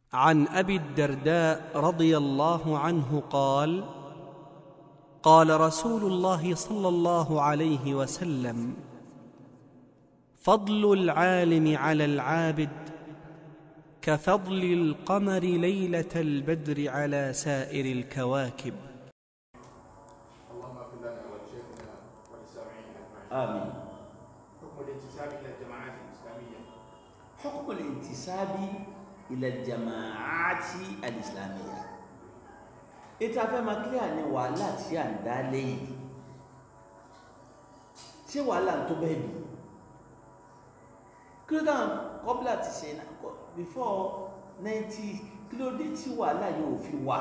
عن ابي الدرداء رضي الله عنه قال قال رسول الله صلى الله عليه وسلم فضل العالم على العابد كفضل القمر ليله البدر على سائر الكواكب اللهم اغفر لنا ولشيخنا وللسامعين اجمعين. آمين حكم الانتساب الى الجماعات الاسلاميه. حكم الانتساب إلى الجماعات الإسلامية ètò afẹ́ máa kílíà ní wàhálà tí à ń dá lẹ́yìn ṣé wàhálà tó bẹ́ẹ̀ bí kí ló dáhùn kọ́bílà ti ṣe náà kọ́- before ninety kí ló dé tí wàhálà yóò fi wà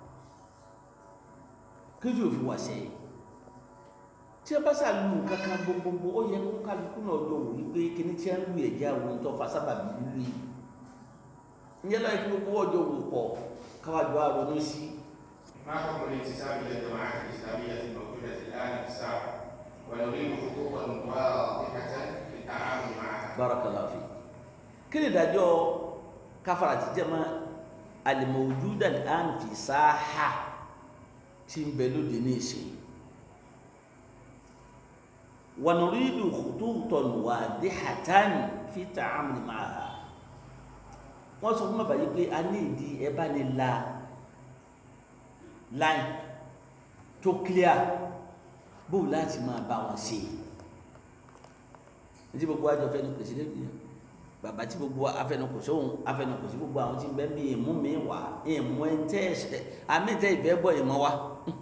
kí ló yóò fi wà sẹ́yìn tí ẹ bá ṣàlù kankan gbogbogbò ó yẹ kó kálukú náà jọ wò wípé kíní tí a ń lu ẹ̀jẹ̀ àwọn tó fa sábàbí lulu yìí ìyẹn láì kí gbogbo ọjọ́ wò pọ̀ káwájú àrònú sí ما حكم الانتساب الى الجماعات الاسلاميه الموجوده الان في الساحه ونريد خطوطا واضحه في التعامل معها. barakallahu fi kí ni ìdájọ́ káfàrà ti jẹ́ máa al-mawjuda al-an fi sáà tí ń bẹ lóde ní ìsìn wa nuridu khututan wadihatan fi ta'amul ma'aha wọ́n sọ fún bàbá yìí pé a ní ìdí ẹ bá ní la line tó clear bó láti máa bá wọn ṣe ní tí gbogbo àjọ fẹnukò sí lẹ́nu yẹn bàbá tí gbogbo afẹnukò sóhun afẹnukò sí gbogbo àwọn tí ń bẹ bí ìmú mi wà ìmú ẹ tẹ ẹsẹ àmì tẹ ìfẹ́ gbọ́ ìmọ̀ wa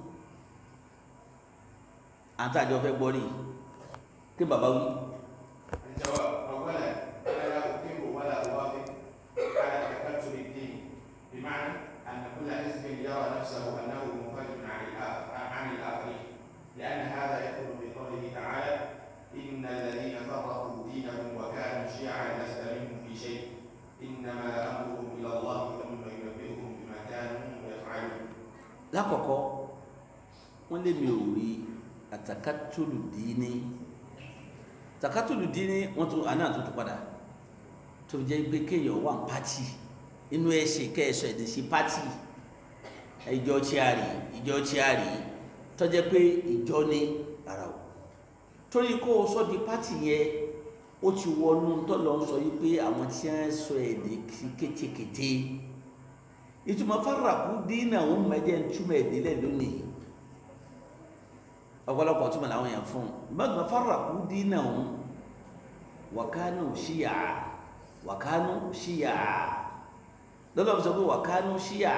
àtàjọ fẹ́ gbọ́ rí kí bàbá wí. الجواب اولا انا لا اقر ولا اوافق على تكتل الدين بمعنى ان كل حزب يرى نفسه انه منفرد عن الآخر عن الاخرين لان هذا يدخل في قوله تعالى ان الذين فرقوا دينهم وكانوا شيعا لست منهم في شيء انما امرهم الى الله ثم ينبئهم بما كانوا يفعلون lákọ̀ọ́kọ́ wọ́n lé mi ò rí àtàkàtúlù díní tàkàtúlù díní wọ́n tún àná àtúntò padà tó fi jẹ́ pé kéèyàn wà ní pátì inú ẹ̀ṣẹ̀ kẹ́ẹ̀ṣọ́ ẹ̀dẹ̀ sí pátì ìjọ chiari ìjọ chiari tó jẹ́ pé ìjọ ní ara o torí kó o sọ di pátì yẹn ó ti wọnú tọ́lọ́ ń sọ yìí pé àwọn tí wọ́n sọ èdè kétékété ìtumọ̀ fáràkú dínà òun mẹ́jẹ̀ ń túmọ̀ ìdílé lónìí ọ̀pọ̀lọpọ̀ túmọ̀ làwọn èèyàn fún un gbọ́dọ̀ fáràkú dínà òun wàkánù ṣíyà wàkánù ṣíyà lọ́dọ̀ sọ pé wàkánù ṣíyà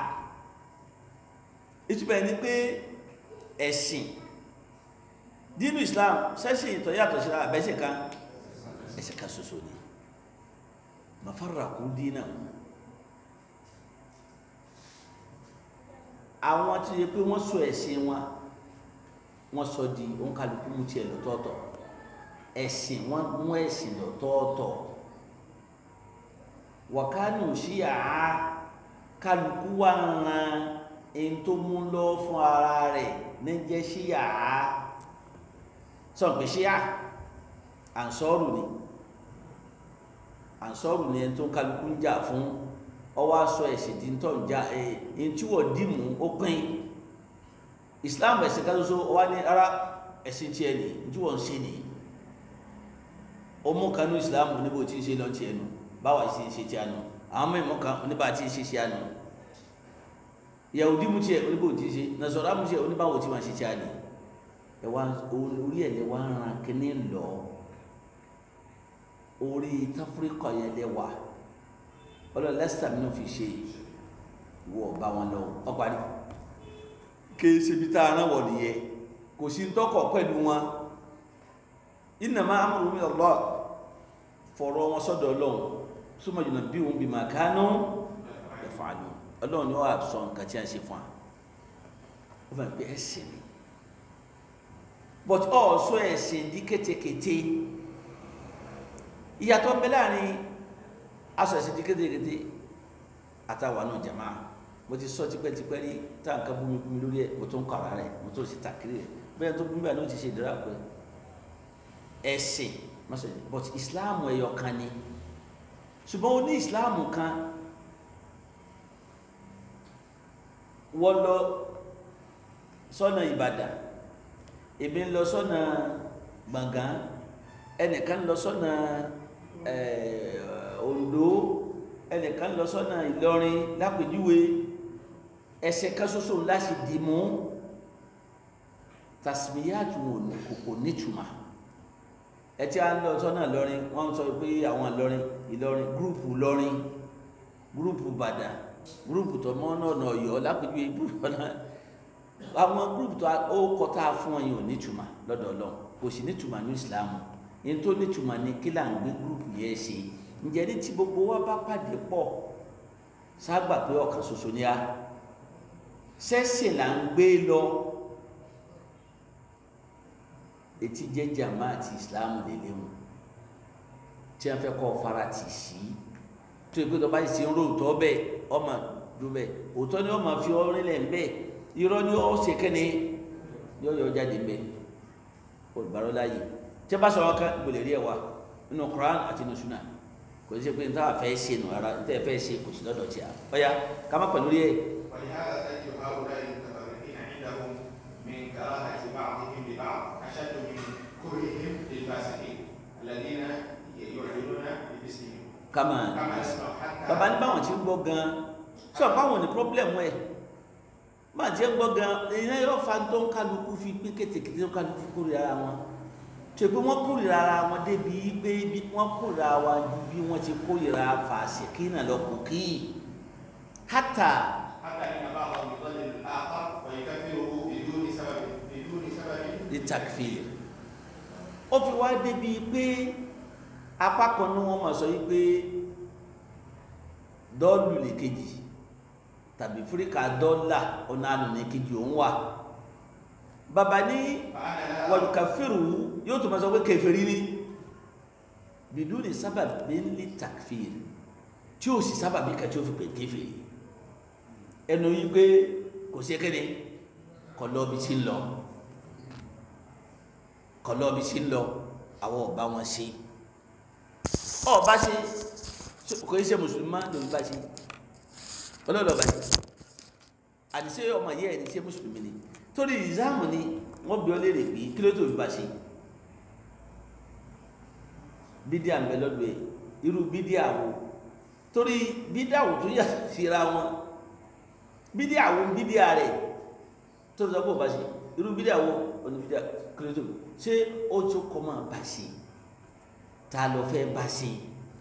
ìtumọ̀ ẹni pé ẹ̀sìn dínú Islam sẹ́sìn ìtọ́ yàtọ̀ síra àbẹ́sẹ̀ kan ẹ̀sìn kan ṣoṣo ni mafáràkú dínà òun àwọn tí yẹ pé wọ́n sọ ẹ̀sìn wọn wọ́n sọ di òǹkàlùkù mú tiẹ̀ lọ́tọ̀ọ̀tọ̀ ẹ̀sìn wọn mú ẹ̀sìn lọ́tọ̀ọ̀tọ̀ wọ̀kánù sí àá kálukú wà ń ran ẹni tó mú lọ fún ara rẹ̀ ní jẹ́ sí àá sọ̀rọ̀ pé sí à ànsọ́rù ni ànsọ́rù ni ẹni tó kálukú ń jà fún ọwọ́ aṣọ ẹ̀sìn tí ń tọ̀ ń já ẹ̀ tí wọ́n dì mú ó pín islam ẹ̀sìn kan ṣoṣo ọwọ́ ní ara ẹ̀sìn tiẹ̀ ní tí wọ́n ń ṣe ní ọmọ kanú islam níbo tí ń ṣe lọ tiẹ̀ nù báwa ṣe ń ṣe tiẹ̀ nù àwọn mẹ́mọ́ kan oníbà tí ń ṣe tiẹ̀ nù yahudi mú tiẹ̀ oníbò tí ń ṣe nasọ̀rọ̀ mú tiẹ̀ oníbàwò tí wọ́n ṣe tiẹ̀ nù ẹ̀ wá orí ẹ̀ lẹ́ wá ń ran kíní lọ orí táfíríkà yẹn lẹ́ wà ọlọ́run lẹ́sítà mi náà fi ṣe ìwọ ọba wọn lọ ọparí kìí ṣe bí tá a rán wọ̀ nìyẹn kò sí tọkọ̀ pẹ̀lú wọn innama amruhum ila Allah fọ̀rọ̀ wọn sọ́dọ̀ ọlọ́run súnmọ́ jùlọ bí wọn bí ma kánú yaf'alu ọlọ́run ni wọ́n á sọ nǹkan tí a ṣe fún wa ó fẹ́ pé ẹ̀sìn ni but ọ̀ọ́sọ ẹ̀sìn di kétékété ìyàtọ̀ bẹ láàrin aṣọ ẹ̀sìn di kétékété àtàwọn náà jama mo ti sọ tipẹ́tipẹ́ rí tá nǹkan bú mi bú mi lórí ẹ̀ mo tó ń kọ́ ara rẹ̀ mo tó sì tàkìrì rẹ̀ bẹ́ẹ̀ tó bú mi báyìí ló ti ṣe ìdára pé ẹ̀sìn mọ́sọ̀rọ̀ but islam ẹ̀yọ̀ kan ni ṣùgbọ́n o ní islam kan wọ́n lọ sọ́nà ìbàdàn èmi ń lọ sọ́nà gbọ̀ngàn ẹnìkan lọ sọ́nà eh, oǹdó ẹnìkan lọ sọ́nà ìlọrin lápèjúwe ẹsẹ̀ kan ṣoṣo láti dì mú tasmiyatu wọn ní kòkò nítumà ẹ tí a ń lọ sọ́nà ìlọrin wọ́n sọ pé àwọn ìlọrin ìlọrin gúrùpù ìlọrin gúrùpù bàdàn gúrùpù tó mọ́ náà nà ọ̀yọ́ lápèjúwe gúrùpù náà àwọn gúrùpù tó ó kọ tá a fún ọyàn ò nítumà lọ́dọ̀ Ọlọ́run kò sì nítumà ní ìsìlámù yẹn tó nítumà ní kí là ń gbé gúrùpù yẹn ṣe ǹjẹ́ ní tí gbogbo wa bá pàdé pọ̀ ságbà pé ọ̀kan ṣoṣo ni a sẹ́sìn là ń gbé lọ etí jẹ́ jama àti islam lélẹ̀ wọn tí wọ́n fẹ́ kọ́ fara tì sí tó yẹ pé tó bá yìí ṣe ń ro òótọ́ bẹ́ẹ̀ ọmọ dúró bẹ́ẹ̀ òótọ́ ni wọ́n máa fi ọrin lẹ̀ ń bẹ́ẹ̀ irọ́ ni ó ṣe kẹ́ni yóò yọ jáde ń bẹ́ẹ̀ olùbárò láàyè tí wọ́n bá sọ̀rọ̀ kan ìgbòlè rí ẹ̀ wá nínú Quran àti nínú Sunnah kò sí pé níta fẹ́ ṣe nù ara níta fẹ́ ṣe kò sí lọ́dọ̀ tí a ọ̀ya ká má pẹ̀lú rí ẹ̀ ولهذا تجد هؤلاء المتفرقين عندهم من كراهة بعضهم لبعض أشد من كرههم للفاسقين الذين يعلنون باسمهم kama كما نسمع حتى baba ní báwọn ti ń gbọ́ gan sọ báwọn ní pọ́blẹ́mù ẹ̀ máa ti ń gbọ́ gan ìyẹn yóò fa tó ń kálukú fi pé kétékété tó ń kálukú fi kórìíra ara wọn tó pé wọ́n kórìíra ara wọn débi pé bí- wọ́n kórìíra wa ju bí wọ́n ti kórìíra fàṣẹkí náà lọ kù kí hátà حتى إن بعضهم يضلل الآخر ويكفره بدون سبب بدون سبب ní takfir ó fi wá débi pé apá kan ní wọ́n máa sọ yí pé dọ́ọ̀lù lè kejì tàbí fíríkà dọ́là ọ̀nà ànú ní kejì òun wà bàbá ní فأنا لا wàlùkàfíìrù yóò tó máa sọ pé kèfèrí ní bìdú ní sábàbí ní takfir tí ó sì sábàbí kan tí ó fi pè kèfèrí ẹnu yí pé kò sí kéde kọ lọ bí tí ń lọ kọ lọ bí tí ń lọ àwọn ọba wọn ṣe ọba ṣe kò í ṣe mùsùlùmí má lòun bá ṣe ọlọ́dọ̀ bá ṣe àdìsẹ́ ọmọ yẹ́ ẹni tí mùsùlùmí ni torí ìzáàmù ni wọ́n bí ọ léèrè pé kí ló tó fi bá ṣe bídíà ń bẹ lọ́dọ̀ ẹ̀ irú bídíà wo torí bídíà wo tó yà síra wọn bídíà wo bídíà rẹ̀ tó sọ pé ò bá ṣe irú bídíà wo òní bídíà kí ló tó ṣé ó tó kọ́ máa bá ṣe ta ló fẹ́ bá ṣe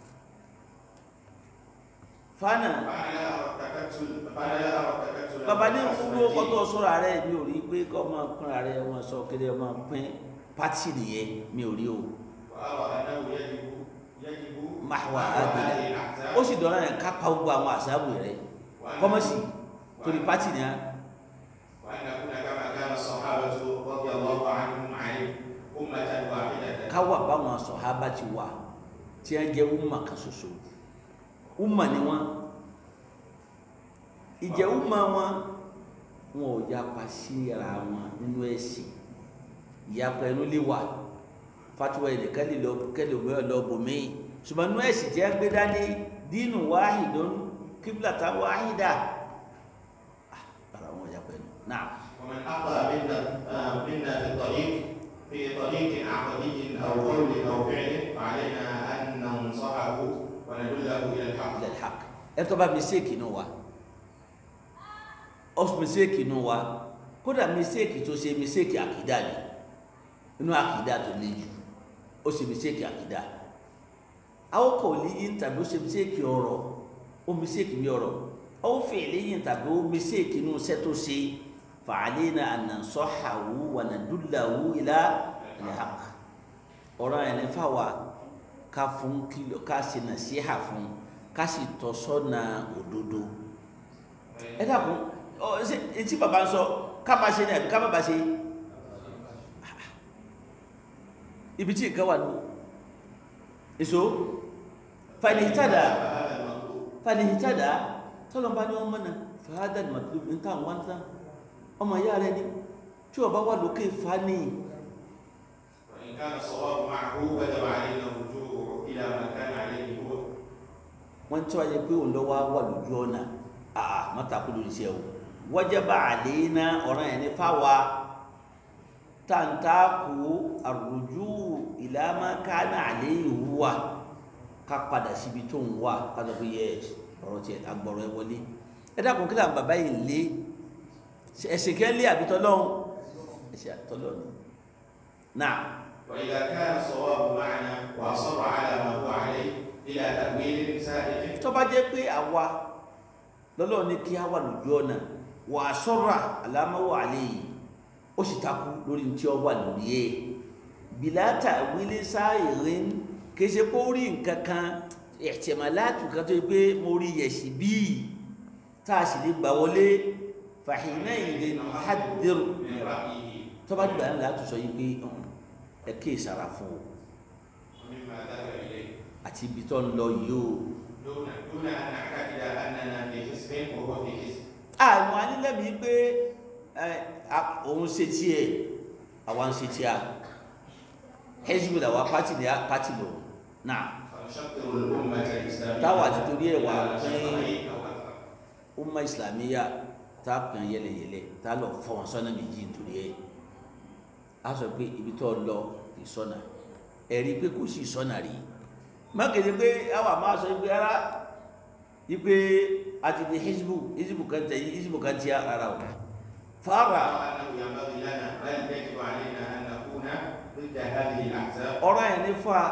fana فأنا لا أرى التكتل فأنا لا أرى التكتل bàbá ní بالناس owó والدين. kọ́tọ́ sọ́ra rẹ̀ mi ò rí pé kọ́ máa pín ara rẹ̀ wọ́n sọ kéde ọmọ pín pátì nìyẹn mi ò rí o وأرى أنه يجب يجب máa هذه àgbélẹ̀ الأحزاب ó sì dọ̀rọ̀ yẹn ká pa gbogbo àwọn àṣàbù rẹ̀ kọ́mọ̀sì torí pátì ni a وأن نكون كما كان الصحابة رضي الله عنهم عليه أمة واحدة káwà báwọn sọ̀hábà ti wà tí a jẹ́ umma kan ṣoṣo umma ni wọn ìjẹ́ umma wọn wọn ò yapa sí ara wọn nínú ẹ̀sìn ìyapa ẹnu lè wà fatiwa ẹnìkan lè lọ kẹlẹ òmíràn lọ bòmíì ṣùgbọ́n nínú ẹ̀sìn tí a gbé dání dínú wáhìdún kíblàtà wáhìdà ah bàrà wọn yapa ẹnu náà. ومن أخطأ منا آه، منا في الطريق في طريق عقدي أو قول أو فعل فعلينا أن ننصحه وندله إلى الحق ilẹ̀ haq ẹ tó bá mistake inú wa ọ mistake inú wa kódà mistake tó ṣe mistake àkìdá ni inú àkìdá tó le jù ó ṣe mistake àkìdá àwọn kò lè yín tàbí ó ṣe mistake ọ̀rọ̀ ó mistake bí ọ̀rọ̀ ó fèlè yín tàbí ó mistake inú iṣẹ́ tó ṣe fa'alina an nansahahu wa nadullahu ila al-haq ọ̀rọ̀ yẹn ní fáwa ká fún kìlọ̀ ká ṣe nàṣíhà fún ká sì tọ́ sọ́nà òdodo ẹ dàkún ọ ṣe etí bàbá ń sọ ká máa ṣe ní àbí ká má bàa ṣe ibi tí nǹkan wà ní èso fàìlìhítàdà فهذا المطلوب fàìlìhítàdà tọ́lọ̀ bá ní ọmọ náà fàádà màtúlù ní táwọn wá ń tán ọmọ ìyá rẹ ni tí ọba wà lókè fa ní وإن كان الصواب معه وجب علينا الرجوع إلى ما كان عليه هو wọ́n tí wọ́n yẹ pé òun lọ́wọ́ wà lójú ọ̀nà àà mọ́tàkù lórí iṣẹ́ o wajaba àlééná ọ̀ràn yẹn ní fáwa tàǹtàkù àrùjú ìlàmà kánà àléyìn wà ká padà síbi tó ń wà ká lọ bí yẹ ọ̀rọ̀ tiẹ̀ agbọ̀rọ̀ ẹ wọlé ẹ dákun kí làwọn bàbá yìí lé ẹsẹ̀ kẹ́ lé àbí tọ́lọ́hún ẹsẹ̀ àtọ́lọ́hún náà وإذا كان الصواب معنا وأصر على ما هو عليه إلى تأويل سائغ tó bá jẹ́ pé àwa lọ́lọ́run ní kí á wà lójú ọ̀nà wà á sọ́ra alámáwò àlẹ́ yìí ó sì takú lórí tí ó wà lórí ẹ̀ bìlátà wílé sáàyèrè kì í ṣe pé ó rí nǹkan kan ẹ̀tẹ̀mọ̀láàtù kan tó yẹ pé mo rí yẹ̀sì bíi tá a sì lè gbà wọlé fàhínà ìdè hádìrò من رأيه tó bá gbà ńlá tó sọ yìí pé "Ọ̀hún, ẹ kí ìsara fún o ومما ذهب إليه àti ibi tó ń lọ yìí o دون دون أن نعتقد أننا في حزب وهو في حزب àwọn anílẹ̀mí pé ẹ, a- òun ṣe tiẹ̀ àwa ń ṣe tiẹ̀ hezbollah àwa pátì ní pátì lò náà فنشطر الأمة الإسلامية táwa ti torí ẹ̀ wá على pín شطرين أو أكثر umma islamiyya tá a pín yẹlẹyẹlẹ tá a lọ fọ wọn sọ́nà méjì nítorí ẹ̀ a sọ pé ibi tó lọ kì í sọ́nà ẹ̀rí pé kò sí sọ́nà rí mákèdè pé àwa máa sọ pé ara ipe àti di hizbu hizbu kan tẹ hizbu kan tí a rárá o fara أنه ينبغي لنا بل يجب علينا أن نكون ضد هذه الأحزاب ọ̀rọ̀ yẹn ní fa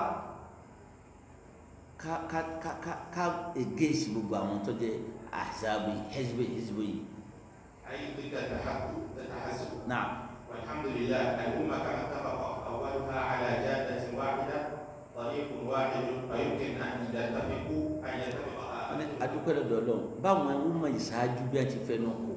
ká ká ká ká ká against gbogbo àwọn tó jẹ ahzabu yìí hizbu hizbu yìí أي ضد التحزب التحزب náà والحمد لله الأمة كما اتفق أولها على جادة واحدة طريق واحد فيمكن أن يتفقوا أن يتفق wọn ní adúpẹ́ lọ́dọ̀ ọlọ́run báwọn ọmọ ìṣáájú bí a ti fẹnu kò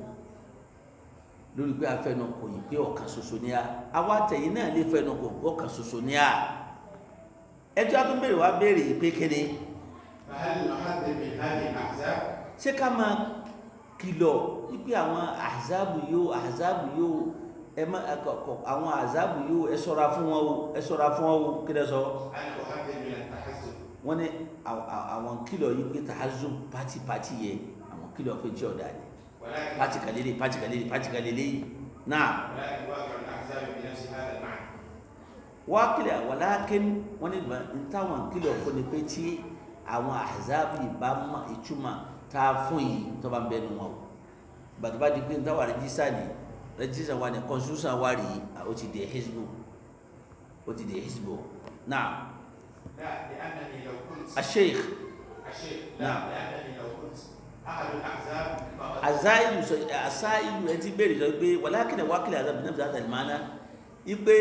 lórí pé a fẹnu kò yìí pé ọ̀kan ṣoṣo ní a àwa àtẹ̀yìn náà lè fẹnu kò ọ̀kan ṣoṣo ní a ẹjọ́ a tún béèrè wá béèrè yìí pé kéde فهل نحذر من هذه الأحزاب ṣé ká máa kìlọ̀ wípé àwọn àzábù yóò àzábù yóò ẹ má ẹ kọ- kọ- àwọn àzábù yóò ẹ ṣọ́ra fún wọn o ẹ ṣọ́ra fún wọn o kí lẹ sọ أنا أحذر من التحزب wọn ní àw- àw- àwọn kìlọ̀ yìí pé tààzù pátì pátì yẹ àwọn kìlọ̀ pé tí ọ̀dà ni ولكن pátì kàlélẹ̀ pátì kàlélẹ̀ pátì kàlélẹ̀ yìí náà ولكن واقع الأحزاب بنفس هذا المعنى wá kìlọ̀ wàlákin wọn ní ìgbà ń táwọn kìlọ̀ fún ni pé tí àwọn àzábù yìí bá mọ ìtumọ̀ tá a fún yìí tó bá ń bẹnu wọn o gbàtọ́ bá di pé ń táwọn rẹ́jísà ni rẹ́jísà wa ni constitution wa rí ó ti di hezbo ó ti di hezbo náà لا لأنني لو كنت asheikh الشيخ نعم. لا لأنني لو كنت أحد الأحزاب فقد azailu sọ asailu ẹ ti béèrè sọ pé wàlákìlẹ̀ wákìlẹ̀ azabu náà fi àtàlì máa ná ipe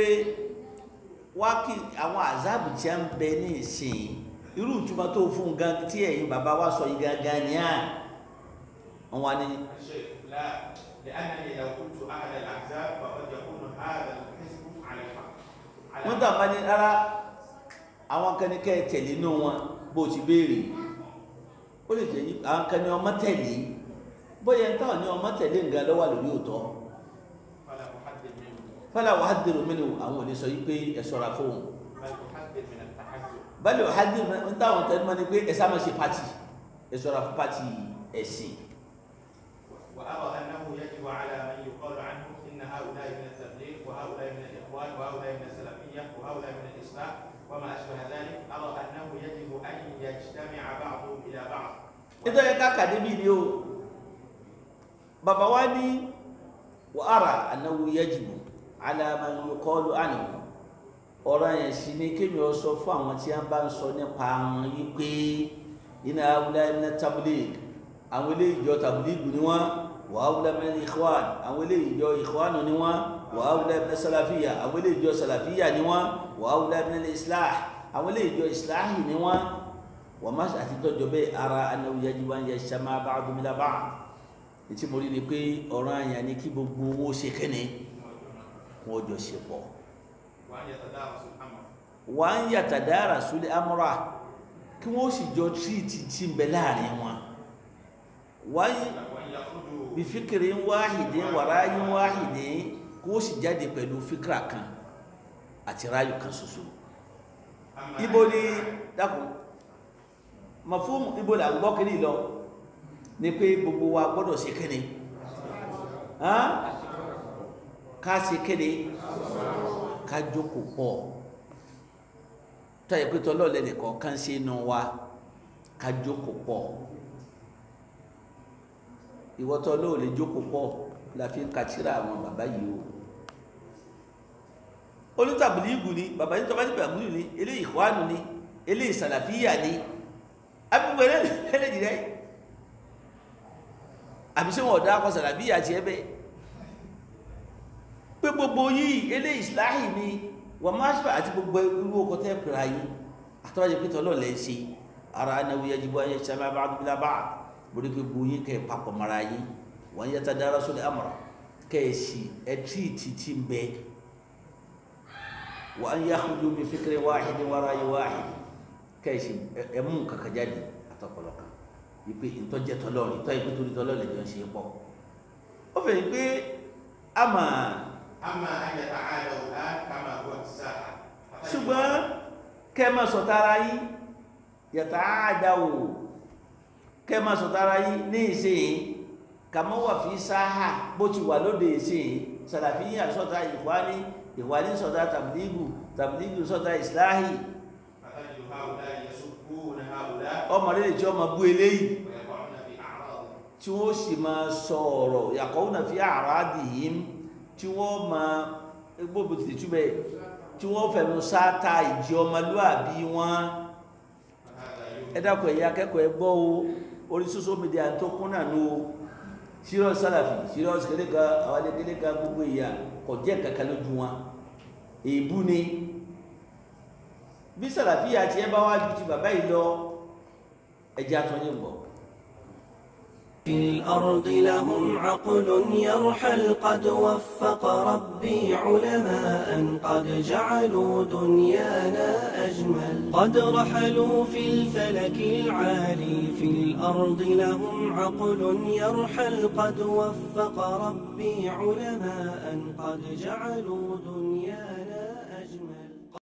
wákì àwọn azabu tí a ń bẹ ní ìsìn irú ìtumọ̀ tó fún un gan tí ẹ̀yin bàbá wa sọ yìí gangan ni à wọn wá ní الشيخ لا لأنني لو كنت أحد الأحزاب فقد يكون هذا الحزب على الحق على wọn tàn bá ní rárá àwọn kan ní kẹ́ ẹ tẹ̀lé inú wọn bó ti béèrè ó lè jẹ́ yí- àwọn kan ní ọmọ tẹ̀lé bóyá ń táwọn ní ọmọ tẹ̀lé nǹkan lọ́wọ́ lórí òótọ́ فلا أحذر منه fọlá wàá dèrò mí ni àwọn ò lè sọ yìí pé ẹ ṣọ́ra fóun بل أحذر من التحزب bali o hadi n táwọn tẹnu ma ni pé ẹ sáà ma ṣe pati ẹ ṣọ́ra fún pati ẹ̀sìn وأرى أنه يجب على من يقال عنه إن هؤلاء من التبليغ وهؤلاء من الإخوان وهؤلاء من السلفية وهؤلاء من الإسلام وما أشبه ذلك أرى أنه يجب أن يجتمع بعضهم إلى بعض nítorí ká kàdé bí ni o bàbá wa ní wàhálà anáwó yajibu alama yukọlu ànàwó ọ̀rọ̀ yẹn sì ni kéèyàn sọ fún àwọn tí wọ́n bá ń sọ nípa àwọn yìí pé iná awúlá iná tablig àwọn ilé ìjọ tablig ni wọ́n wà awúlá iná ikhwan àwọn ilé ìjọ ikhwan ni wọ́n wà awúlá iná salafiya àwọn ilé ìjọ salafiya ni wọ́n wà awúlá iná islah àwọn ilé ìjọ islahi ni wọ́n wọ́n má àti tọ́jọ́ bẹ́ẹ̀ ara anáwó yajibu an yajtama ba'duhum ila ba'd ètí mo rí ni pé ọ̀rọ̀ àyàn ni kí gbogbo owó ṣe kẹ́ni wọ́n jọ ṣe pọ̀ وأن يتدارسوا الأمر wà á ń yàtà dára súlẹ̀ amúra kí wọ́n sì jọ tírìtì tí ń bẹ láàrin wọn wà á وأن يخرجوا bí fíkìrì ń wáhìdì wàráyé ń wáhìdì kí wọ́n sì jáde pẹ̀lú fíkìrà kan àti ráyò kan ṣoṣo أما ibo ni dákun mafhum ibo là ń gbọ́ kiri lọ ni pé gbogbo wa gbọ́dọ̀ ṣe kíni hàn ká ṣe kéde ká jókòó pọ̀ tọ́yẹ̀ pé tọ́lọ́ọ̀lẹ́ nìkan kan ṣe inú wa ká jókòó pọ̀ ìwọ́tọ́ lóò lè jókòó pọ̀ la fi ń kàtírà àwọn bàbá yìí o onítàbílíìgù ni bàbá yìí tọ́ba ní bàbúrú ni eléyìí ìkwánu ni eléyìí sàlàfíyà ni abúgbò ẹlẹ́dì rẹ̀ àbí ṣé wọn ọ̀dà akọ sàlàfíyà tiẹ̀ bẹ́ẹ̀ pé gbogbo yìí eléyìí ìsìláhì ni wọ́n máa ṣe àti gbogbo irú ọkọ̀ tẹ́ pẹ̀lú ayé àtọ́wájú pé tọ́lọ́ lẹ́ ṣe ara anáwó yẹn jíbọ́ ayé ṣe máa bá a dúbílá bá a borí pé gbogbo yín kẹ́ ẹ̀ papọ̀ mara yín wọ́n yẹ ta dára sórí amara kẹ́ ẹ̀ sì ẹ̀ tí títí ń bẹ́ẹ̀ wa an yakhruju bi fikri wahidin wa ra'yi wahid kẹ́ẹ̀sì ẹ̀mú kàkà jáde àtọkọlọ kan ìpè ìtọ́jẹ́ tọlọ́ọ̀rì ìtọ́ ìpè torí tọlọ́ọ̀rì jọ ń ṣe pọ̀ ó fẹ́ pé a mà أما أن يتعالوا الآن كما هو الساحة ṣùgbọ́n kẹ́ ẹ máa sọ̀tara yín yàtà àdáwò kẹ́ ẹ máa sọ̀tara yín ní ìsìn kàmọ́ wà fi sáhà bó ti wà lóde ìsìn sàlàfíyà sọ̀tà ìwání ìwádìí sọ̀tà tàbílígù tàbílígù sọ̀tà ìsìláhì فتجد هؤلاء يسبون هؤلاء ọmọ rẹ̀ tí ọmọ bú eléyìí ويقعون في أعراضهم tí wọ́n sì máa sọ ọ̀rọ̀ yàkọ́ náà fi àràádì yìí tí wọ́n máa gbogbo tètè túbẹ̀ tí wọ́n fẹ̀mú sáátà ìjì ọmọlúàbí wọn فهذا ẹ يوجد dákun ẹ̀yà akẹ́kọ̀ọ́ ẹ gbọ́ o orí social media tó kún náà nù o serious sálàfì serious kéde kan àwọn adékélé kan gbogbo ìyà kò jẹ́ kankan lójú wọn èébú ni bí sálàfì àti ẹ bá wá ju ti bàbá yìí lọ ẹjẹ́ àtúnyẹ̀ ń bọ̀. في الأرض لهم عقل يرحل قد وفق ربي علماء قد جعلوا دنيانا أجمل قد رحلوا في الفلك العالي في الأرض لهم عقل يرحل قد وفق ربي علماء قد جعلوا دنيانا